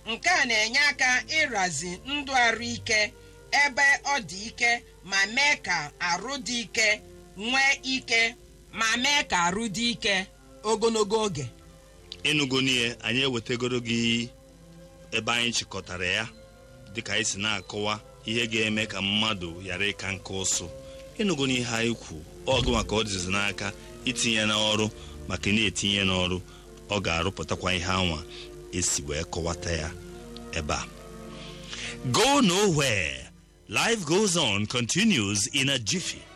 nke a na-enye aka ịrazi ndụ arụ ike ebe ọ dị ike ma mee ka arụ dị ike nwee ike ma mee ka arụ dị ike ogologo oge ịnụgo n'ihe anyị ewetagoro gị ebe anyị chịkọtara ya dịka anyị si na-akọwa ihe ga-eme ka mmadụ ghara ịka nka ụsụ ịnụgo n'ihe anyị kwu ọgụ maka ọ dịzi n'aka itinye n'ọrụ maka na-etinye n'ọrụ ọ ga-arụpụtakwa ihe anwa esi wee kọwata ya ebe a go nowhere life goes on continues in a jiffy